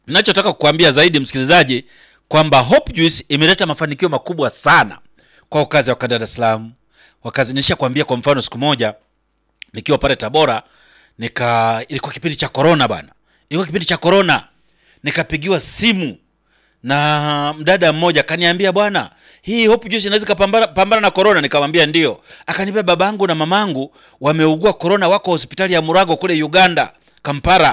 Ninachotaka kukuambia zaidi msikilizaji, kwamba Hope Juice imeleta mafanikio makubwa sana kwa wakazi wa Dar es Salaam. Wakazi nisha kuambia, kwa mfano siku moja nikiwa pale Tabora nika ilikuwa kipindi cha corona bana, ilikuwa kipindi cha corona, nikapigiwa simu na mdada mmoja akaniambia, bwana, hii Hope Juice inaweza kupambana pambana na corona. Nikamwambia ndio. Akaniambia babangu na mamangu wameugua corona, wako hospitali ya Murago kule Uganda, Kampala.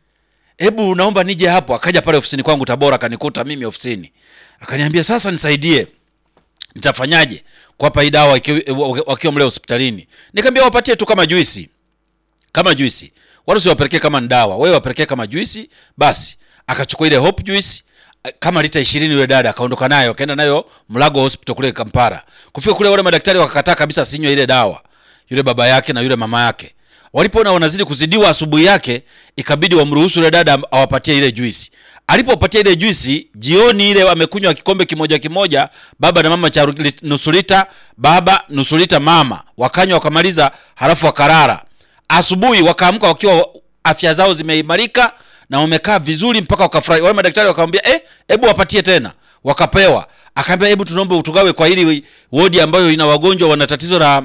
Hebu naomba nije hapo. Akaja pale ofisini kwangu Tabora, akanikuta mimi ofisini, akaniambia sasa nisaidie, nitafanyaje kuwapa hii dawa wakiwa mle hospitalini? Nikamwambia wapatie tu kama juisi, kama juisi, wala usiwapelekee kama ni dawa, wewe wapelekee kama juisi basi. Akachukua ile Hope Juice kama lita ishirini yule dada akaondoka nayo akaenda nayo Mlago Hospital kule Kampala. Kufika kule wale madaktari wakakataa kabisa sinywe ile dawa, yule baba yake na yule mama yake. Walipoona wanazidi kuzidiwa, asubuhi yake ikabidi wamruhusu yule dada awapatie ile juisi. Alipopatia ile juisi jioni ile, amekunywa kikombe kimoja kimoja, baba na mama cha nusu lita, baba nusu lita, mama wakanywa, wakamaliza, halafu wakarara. Asubuhi wakaamka wakiwa afya zao zimeimarika na wamekaa vizuri mpaka wakafurahi. Wale madaktari wakamwambia eh, hebu wapatie tena, wakapewa. Akaambia hebu tunaomba utugawe kwa hili wodi ambayo ina wagonjwa wana tatizo la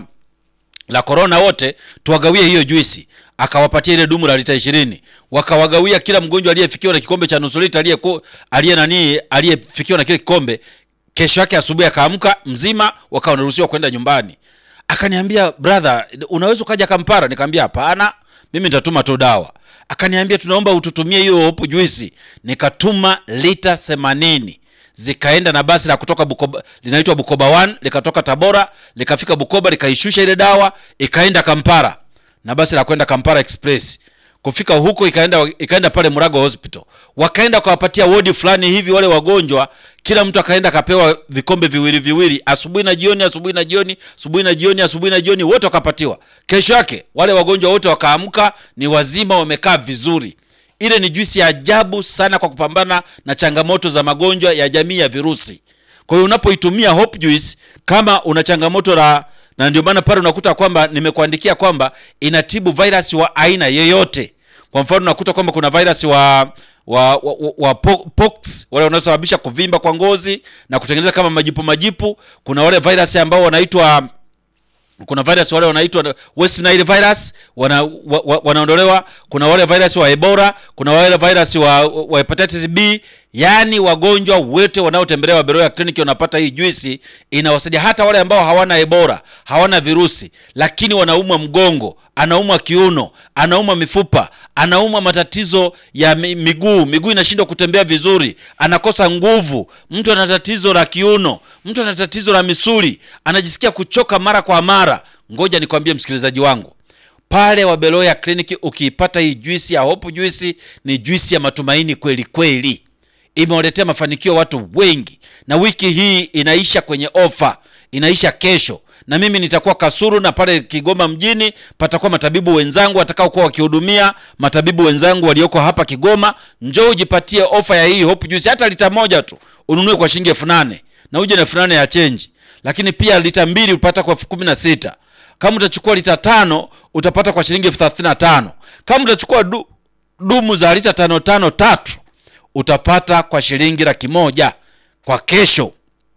la corona, wote tuwagawie hiyo juisi. Akawapatia ile dumu la lita ishirini, wakawagawia kila mgonjwa aliyefikiwa na kikombe cha nusu lita, aliye aliye nani, aliyefikiwa na kile kikombe. Kesho yake asubuhi akaamka mzima, wakawa wanaruhusiwa kwenda nyumbani. Akaniambia brother, unaweza ukaja Kampala? Nikamwambia hapana, mimi nitatuma tu dawa. Akaniambia tunaomba ututumie hiyo Hope Juice. Nikatuma lita themanini zikaenda na basi la kutoka Bukoba linaitwa Bukoba 1 likatoka Tabora likafika Bukoba likaishusha ile dawa ikaenda Kampala na basi la kwenda Kampala Express. Kufika huko ikaenda ikaenda pale Murago Hospital. Wakaenda kuwapatia wodi fulani hivi wale wagonjwa, kila mtu akaenda akapewa vikombe viwili viwili, asubuhi na jioni, asubuhi na jioni, asubuhi na jioni, asubuhi na jioni, wote wakapatiwa. Kesho yake wale wagonjwa wote wakaamka ni wazima, wamekaa vizuri. Ile ni juisi ya ajabu sana kwa kupambana na changamoto za magonjwa ya jamii ya virusi. Kwa hiyo unapoitumia Hope Juice kama una changamoto la na ndio maana pale unakuta kwamba nimekuandikia kwamba inatibu virus wa aina yeyote. Kwa mfano unakuta kwamba kuna virus wa wa, wa, wa pox wale wanaosababisha kuvimba kwa ngozi na kutengeneza kama majipu majipu. Kuna wale virus ambao wanaitwa kuna virus wale wanaitwa West Nile virus wana, wa, wa, wanaondolewa. Kuna wale virus wa Ebola, kuna wale virus wa, wa hepatitis B. Yaani wagonjwa wote wanaotembelea Waberoya kliniki wanapata hii juisi, inawasaidia hata wale ambao hawana Ebola, hawana virusi, lakini wanaumwa mgongo, anaumwa kiuno, anaumwa mifupa, anaumwa matatizo ya miguu, miguu inashindwa kutembea vizuri, anakosa nguvu, mtu ana tatizo la kiuno, mtu ana tatizo la misuli, anajisikia kuchoka mara kwa mara. Ngoja nikwambie msikilizaji wangu, pale Waberoya kliniki ukiipata hii juisi ya Hope Juice, ni juisi ya matumaini kweli kweli imewaletea mafanikio watu wengi, na wiki hii inaisha kwenye ofa, inaisha kesho, na mimi nitakuwa Kasuru na pale Kigoma mjini patakuwa matabibu wenzangu watakaokuwa wakihudumia matabibu wenzangu walioko hapa Kigoma. Njoo ujipatie ofa ya hii Hope Juice, hata lita moja tu ununue kwa shilingi elfu nane na uje na elfu nane ya chenji, lakini pia lita mbili upata kwa elfu kumi na sita Kama utachukua lita tano utapata kwa shilingi elfu thelathini na tano Kama utachukua du, dumu za lita tano tano tatu utapata kwa shilingi laki moja kwa kesho.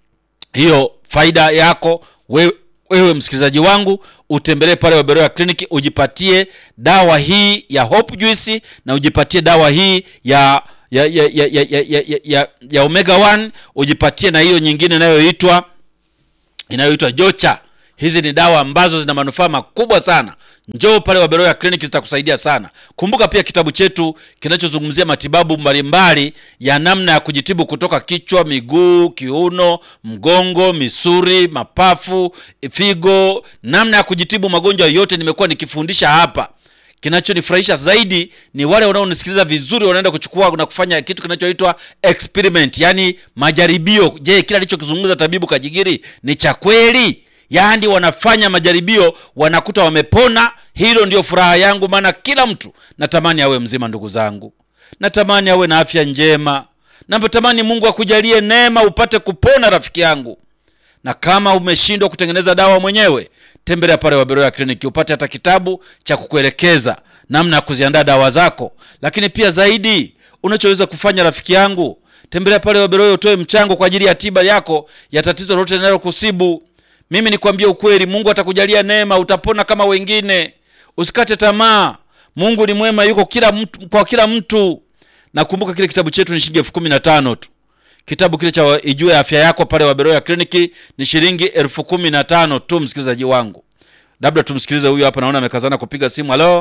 Hiyo faida yako wewe, wewe msikilizaji wangu, utembelee pale Waberoya kliniki ujipatie dawa hii ya Hope Juice na ujipatie dawa hii ya ya ya ya, ya, ya, ya, ya, ya Omega 1 ujipatie na hiyo nyingine inayoitwa inayoitwa Jocha. Hizi ni dawa ambazo zina manufaa makubwa sana. Njoo pale Waberoya Clinic zitakusaidia sana. Kumbuka pia kitabu chetu kinachozungumzia matibabu mbalimbali ya namna ya kujitibu kutoka kichwa, miguu, kiuno, mgongo, misuri, mapafu, figo, namna ya kujitibu magonjwa yote nimekuwa nikifundisha hapa. Kinachonifurahisha zaidi ni wale wanaonisikiliza vizuri, wanaenda kuchukua na kufanya kitu kinachoitwa experiment, yani majaribio. Je, kile alichokizungumza tabibu Kajigiri ni cha kweli? Yaani wanafanya majaribio, wanakuta wamepona. Hilo ndio furaha yangu, maana kila mtu natamani awe mzima. Ndugu zangu, natamani awe na afya njema, natamani Mungu akujalie neema upate kupona, rafiki yangu. Na kama umeshindwa kutengeneza dawa mwenyewe, tembelea pale Waberoya Kliniki upate hata kitabu cha kukuelekeza namna ya kuziandaa dawa zako. Lakini pia zaidi unachoweza kufanya rafiki yangu, tembelea pale Waberoya utoe mchango kwa ajili ya tiba yako ya tatizo lolote linalokusibu. Mimi nikwambie ukweli, Mungu atakujalia neema, utapona kama wengine. Usikate tamaa, Mungu ni mwema, yuko kila mtu, kwa kila mtu. Nakumbuka kile kitabu chetu ni shilingi elfu kumi na tano tu. Kitabu kile cha Ijue Afya Yako pale Waberoya kliniki ni shilingi elfu kumi na tano tu, msikilizaji wangu. Labda tumsikilize huyu hapa, naona amekazana kupiga simu. Halo,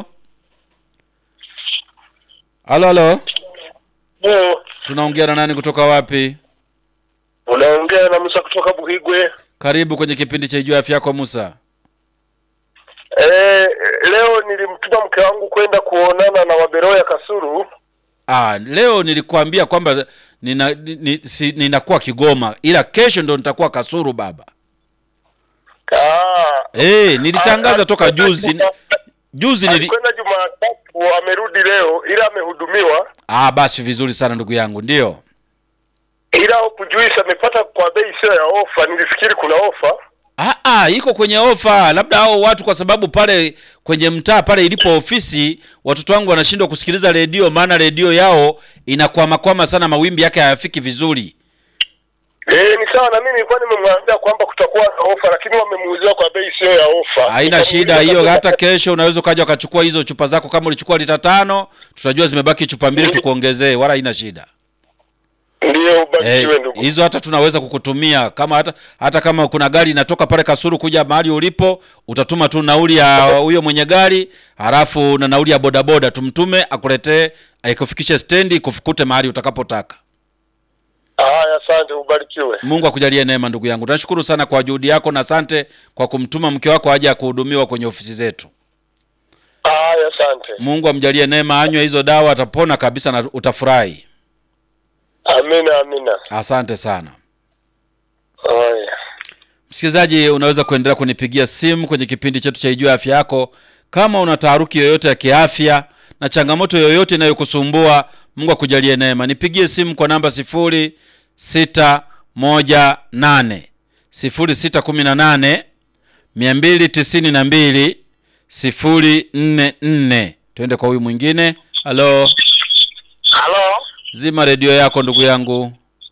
halo, halo, Bo, tunaongea na nani kutoka wapi? unaongea na Musa kutoka Buhigwe. Karibu kwenye kipindi cha Ijue Afya Yako Musa. Eh, leo nilimtuma mke wangu kwenda kuonana na Waberoya Kasuru. Ah, leo nilikuambia kwamba nina, ni, si, ninakuwa Kigoma ila kesho ndo nitakuwa Kasuru baba. Ah, Eh, nilitangaza ah, toka alikwenda juzi Juma- juzi nili... alikwenda Jumatatu, amerudi leo, ila amehudumiwa, Ah, basi vizuri sana ndugu yangu, ndio. ila Hope Juice amepata kwa bei sio ya ofa. Nilifikiri kuna ofa. Ah, ah, iko kwenye ofa. Labda hao watu kwa sababu pale kwenye mtaa pale ilipo ofisi watoto wangu wanashindwa kusikiliza redio, maana redio yao inakwamakwama sana, mawimbi yake hayafiki vizuri. Eh, ni sawa na mimi nilikuwa nimemwambia kwamba kutakuwa na ofa, lakini wamemuuzia kwa bei sio ya ofa. Haina Nikamuuliza shida hiyo, kama- hata kesho unaweza ukaja ukachukua hizo chupa zako. Kama ulichukua lita tano, tutajua zimebaki chupa mbili, tukuongezee, wala haina shida. Ndiyo, ubarikiwe Eh, ndugu. hizo hata tunaweza kukutumia kama hata, hata kama kuna gari inatoka pale Kasuru kuja mahali ulipo, utatuma tu nauli ya huyo mwenye gari, halafu na nauli ya bodaboda, tumtume akuletee, aikufikishe stendi, ikufukute mahali utakapotaka. Haya, asante, ubarikiwe. Mungu akujalie neema, ndugu yangu. Tunashukuru sana kwa juhudi yako na asante kwa kumtuma mke wako aje akuhudumiwa kwenye ofisi zetu. Haya, asante. Mungu amjalie neema, anywe hizo dawa, atapona kabisa na utafurahi. Amina, amina. Asante sana. Haya. Msikilizaji, unaweza kuendelea kunipigia simu kwenye kipindi chetu cha Ijue Afya Yako kama una taharuki yoyote ya kiafya na changamoto yoyote inayokusumbua. Mungu akujalie neema. Nipigie simu kwa namba sifuri sita moja nane sifuri sita kumi na nane mia mbili tisini na mbili sifuri nne nne. Twende kwa huyu mwingine. Halo, Halo. zima redio yako ndugu yangu.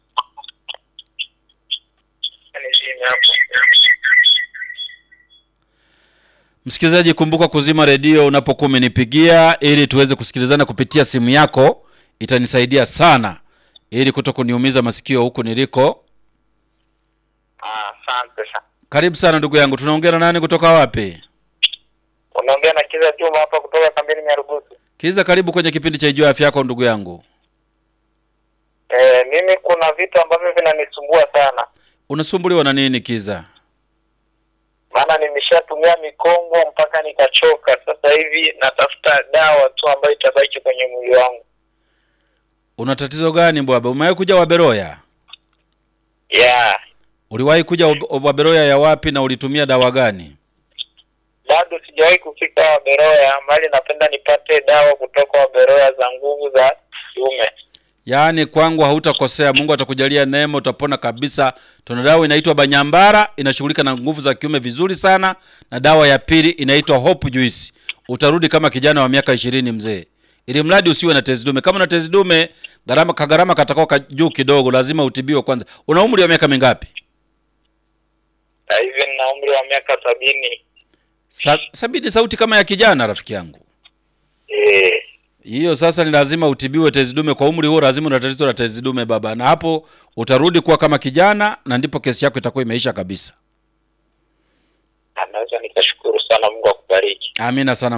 Msikilizaji, kumbuka kuzima redio unapokuwa umenipigia ili tuweze kusikilizana kupitia simu yako. Itanisaidia sana ili kuto kuniumiza masikio huku niliko. Ah, Asante sana. Karibu sana ndugu yangu, tunaongea na nani kutoka wapi? Unaongea na Kiza Juma hapa kutoka kambini Nyarugusu. Kiza, karibu kwenye kipindi cha Ijua Afya Yako ndugu yangu. Eh, mimi kuna vitu ambavyo vinanisumbua sana, Unasumbuliwa na nini Kiza? maana nimeshatumia mikongo mpaka nikachoka. Sasa hivi natafuta dawa tu ambayo itabaki kwenye mwili wangu. Una tatizo gani bwana? Umewahi kuja Waberoya? Yeah, Uliwahi kuja Wab- Waberoya ya wapi na ulitumia dawa gani? bado sijawahi kufika Waberoya, bali napenda nipate dawa kutoka Waberoya za nguvu za kiume. Yaani kwangu hautakosea, Mungu atakujalia neema, utapona kabisa. Tuna dawa inaitwa Banyambara, inashughulika na nguvu za kiume vizuri sana, na dawa ya pili inaitwa Hope Juice. Utarudi kama kijana wa miaka ishirini mzee, ili mradi usiwe na tezi dume. Kama una tezi dume, gharama kagharama katakuwa ka juu kidogo, lazima utibiwe kwanza. Una umri wa miaka mingapi? Na hivi nina umri wa miaka sabini. Sa, sabini, sauti kama ya kijana, rafiki yangu. Eh, Hiyo sasa ni lazima utibiwe tezi dume. Kwa umri huo lazima una tatizo la tezi dume baba, na hapo utarudi kuwa kama kijana, na ndipo kesi yako itakuwa imeisha kabisa. naweza nikashukuru sana. Mungu akubariki. Amina sana.